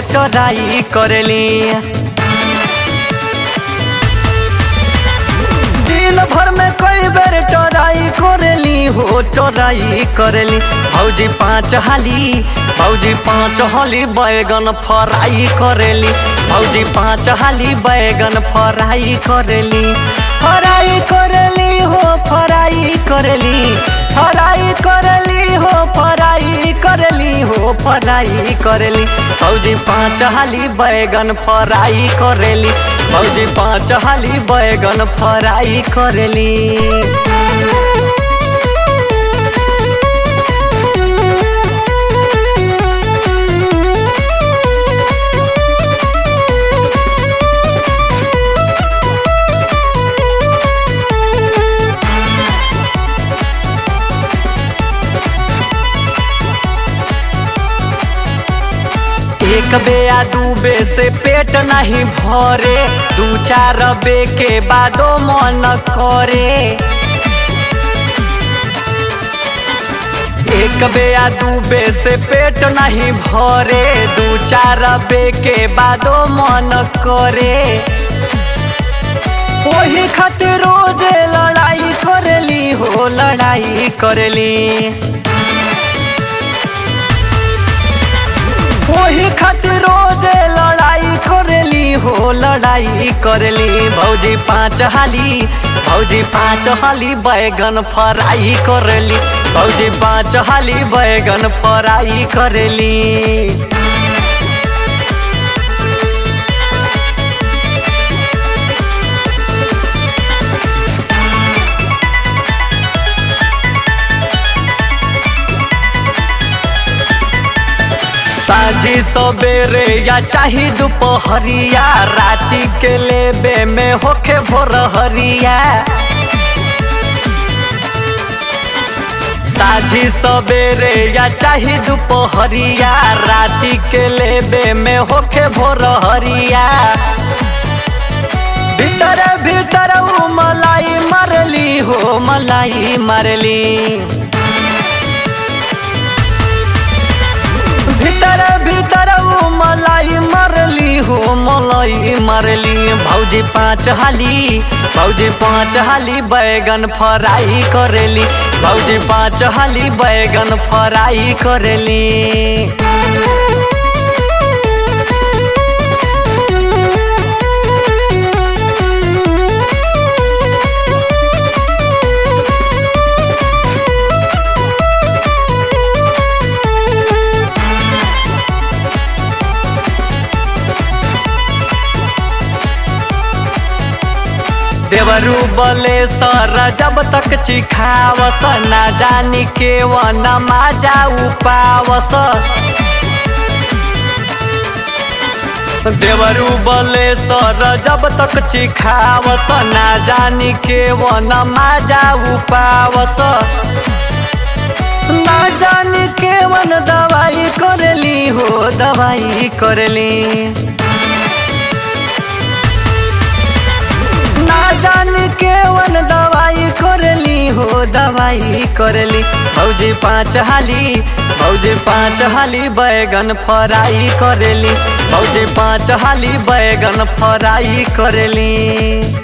try करेली दिन भर में कई बेर टराई करेली हो टराई करेली भौजी पाँच हाली भौजी पाँच हाली बैगन फ्राई करेली भौजी पाँच हाली बैगन फ्राई करेली फ्राई करेली हो फ्राई करेली फ्राई करेली हो फ्राई करेली हो फ्राई करेली भौजी पाँच हाली बैगन फ्राई करेली भौजी पाँच हाली बैगन फ्राई करेली एक बे या दू बे से पेट नहीं भरे दू चार बे के बादो मन करे एक बे या दू बे से पेट नहीं भरे दू चार बे के बादो मन करे वही खातिर रोज लड़ाई करेली हो लड़ाई करेली वही खातिर रोज लड़ाई करेली हो लड़ाई करेली भौजी पाँच हाली भौजी पाँच हाली बैगन फ्राई करेली भौजी पाँच हाली बैगन फ्राई करेली साझी सवेरे या चाही दोपहरिया राती के लेबे में होखे भोरहरिया साझी सवेरे या चाही दोपहरिया राती के लेबे में होखे भोरहरिया भीतर भीतर उ मलाई मारली हो मलाई मारली भीतर भीतर उ मलाई मरली हो मलाई मरली भौजी पाँच हाली भौजी पाँच हाली बैगन फ्राई करेली भौजी पाँच हाली बैगन फ्राई करेली देवरू बोले सर जब तक चिखावस ना जानी के वन माजा उपावस देवरू बोले सर जब तक चिखावस ना जानी के वन माजा उपावस ना जानी के वन दवाई करेली हो दवाई करेली ना जान के वन दवाई करली हो दवाई करली भौजी पाँच हाली भौजी पाँच हाली बैगन फ्राई करेली भौजी पाँच हाली बैगन फ्राई करेली